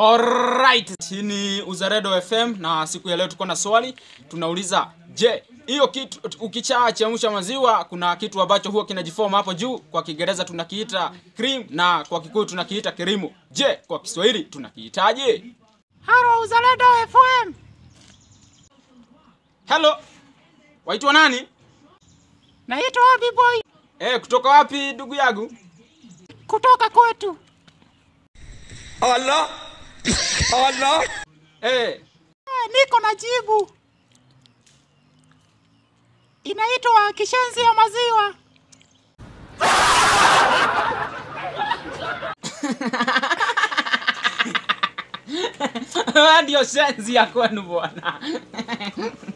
Alright, hii ni Uzaredo FM na siku ya leo tuko na swali. Tunauliza, je, hiyo kitu ukichaa chemsha maziwa kuna kitu ambacho huwa kinajiform hapo juu, kwa Kiingereza tunakiita cream na kwa Kikuyu tunakiita kirimu. Je, kwa Kiswahili tunakiitaje? Halo Uzalendo FM. Hello. Waitwa nani? Naitwa Abi Boy Eh, kutoka wapi ndugu yangu? kutoka kwetu. Allah! Allah! Eh, Eh, niko na jibu. Inaitwa kishenzi ya maziwa. ndio senzi ya kwenu bwana.